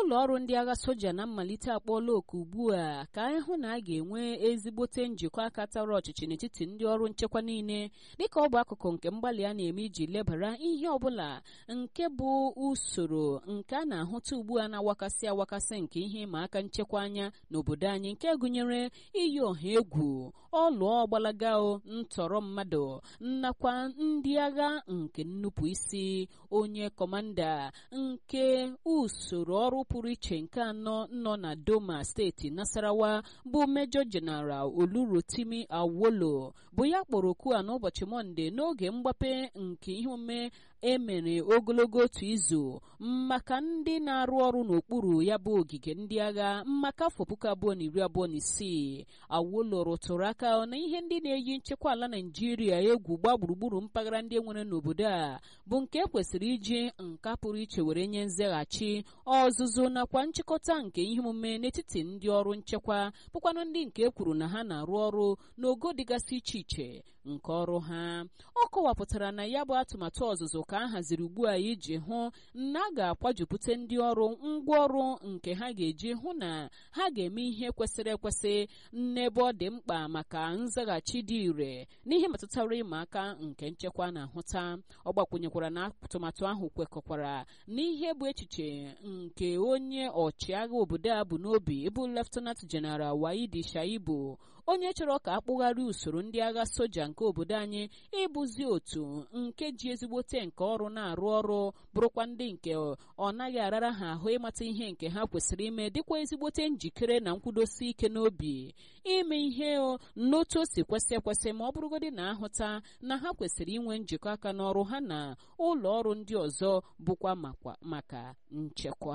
ụlọ ọrụ ndị agha soja na mmalite akpọọla oku ugbu a ka anyị hụ na a ga-enwe ezigbote njikọ aka tara ọchịchị n'etiti ndị ọrụ nchekwa niile dịka ọ bụ akụkụ nke mgbalị a na-eme iji lebara ihe ọbụla nke bụ usoro nke a na-ahụta ugbu a na-awakasị awakasị nke ihe ịma aka nchekwa anya n'obodo anyị nke gụnyere iyi ọha egwu ọlụọ ọgbalaga ntọrọ mmadụ nakwa ndị agha nke nnupụ isi onye kọmanda nke usoro ọrụ pụrụ iche nke anọ nọ na doma steeti nasarawa bụ mejọ jeneral olurotimi awolo bụ ya kpọrọ okwu a n'ụbọchị mọnde n'oge mgbape nke ihe omume emere ogologo otu izu maka ndị na-arụ ọrụ n'okpuru ya bụ ogige ndị agha maka afọ puku abụọ na iri abụọ na isii awolo rụtụrụ aka na ihe ndị na-eyi nchekwa ala naijiria egwu gbaa gburugburu mpaghara ndị enwere n'obodo a bụ nke ekwesịrị iji nka pụrụ iche were nye nzaghachi ọzụzụ nakwa nchịkọta nke ihe omume n'etiti ndị ọrụ nchekwa bụkwanụ ndị nke e kwuru na ha na-arụ ọrụ n'ogo dịgasị iche iche nke ọrụ ha ọ kọwapụtara na ya bụ atụmatụ ọzụzụ ka a haziri ugbu a iji hụ na a ga-akwajupụta ndị ọrụ ngwaọrụ nke ha ga-eji hụ na ha ga-eme ihe kwesịrị ekwesị n'ebe ọ dị mkpa maka nzaghachi dị ire n'ihe metụtara ịma aka nke nchekwa na-ahụta ọ gbakwunyekwara na atụmatụ ahụ kwekọkwara n'ihe bụ echiche nke onye ọchịagha obodo a bụ n'obi bụ leftenant jeneral waidi shaibu onye chọrọ ka akpụgharị usoro ndị agha soja nke obodo anyị ịbụzi otu nke ji ezigbote nke ọrụ na-arụ ọrụ bụrụkwa ndị nke ọ naghị arara ha ahụ ịmata ihe nke ha kwesịrị ime dịkwa ezigbote njikere na nkwudosi ike n'obi ime ihe n'otu o si kwesị ekwesị ma ọ bụrụgodị na ahụta na ha kwesịrị inwe njikọ aka n'ọrụ ha na ụlọ ọrụ ndị ọzọ bụkwa maka nchekwa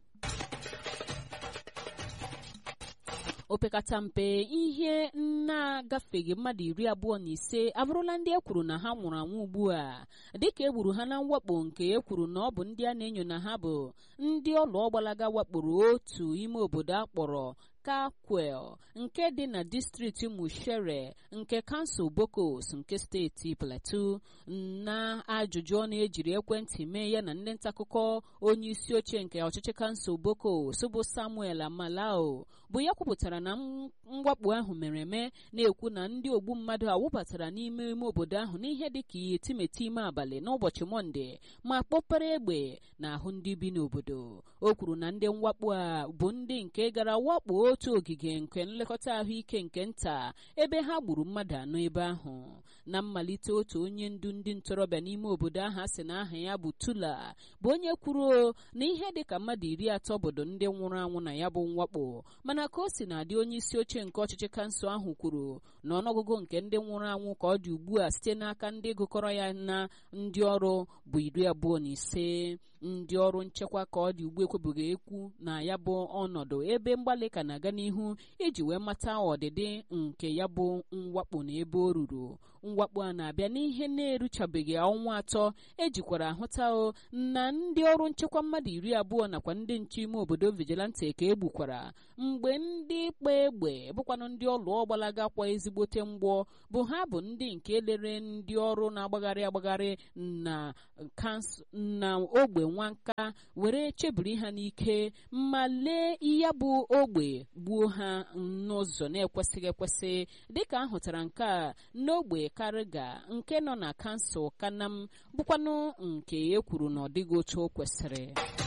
opekata mpe ihe na-agafeghị mmadụ iri abụọ na ise abụrụla ndị e kwuru na ha nwụrụ anwụ ugbu a dịka e gburu ha na mwakpo nke e kwuru na ọ bụ ndị a na-enyo na ha bụ ndị ọlụ ọgbalaga wakporo otu ime obodo a kpọrọ kakwel nke dị na distrikti mushere nke kansụl bokos nke steeti plateau na ajụjụ ọnụ ejiri ekwentị mee ya na ndị ntaakụkọ onye isi oche nke ọchịchị kansụl bokos bụ samuel amalao bụ ya kwupụtara na mwakpo ahụ mere eme na-ekwu na ndị ogbu mmadụ awụbatara n'ime ime obodo ahụ n'ihe dịka etimeti ime abalị n'ụbọchị mọnde ma kpọpere egbe n'ahụ ndị bi n'obodo o kwuru na ndị mwakpo a bụ ndị nke gara wakpo otu ogige nke nlekọta ahụike nke nta ebe ha gburu mmadụ anọ ebe ahụ na mmalite otu onye ndu ndị ntorobịa n'ime obodo ahụ a sị na aha ya bụ tula bụ onye kwuru na ihe dịka mmadụ iri atọ obodo ndị nwụrụ anwụ na ya bụ mwakpo mana ka o si na-adị onye isi oche nke ọchịchị kansụl ahụ kwuru na ọnụọgụgụ nke ndị nwụrụ anwụ ka ọ dị ugbu a site n'aka ndị gụkọrọ ya na ndị ọrụ bụ iri abụọ na ise ndị ọrụ nchekwa ka ọ dị ugbu ekwebughị ekwu na ya bụ ọnọdụ ebe mgbalị ka na-aga n'ihu iji wee mata ọdịdị nke ya bụ mwakpo na ebe o ruru mwakpo a na-abịa n'ihe na-eruchabeghị ọnwa atọ ejikwara ahụta na ndị ọrụ nchekwa mmadụ iri abụọ nakwa ndị nche ime obodo vigilante ka egbukwara mgbe ndị kpa egbe bụkwanụ ndị ọlụ ọgbalaga kwa ezigbote mgbọ bụ ha bụ ndị nke lere ndị ọrụ na-agbagharị agbagharị na na ogbe nwanka were chebiri ha n'ike ma lee ya bụ ogbe gbuo ha n'ụzọ na-ekwesịghị ekwesị dịka ahụtara nke a n'ogbe kariga nke nọ na kansụl kanam bụkwanụ nke e kwuru na ọ dịghị otu o kwesịrị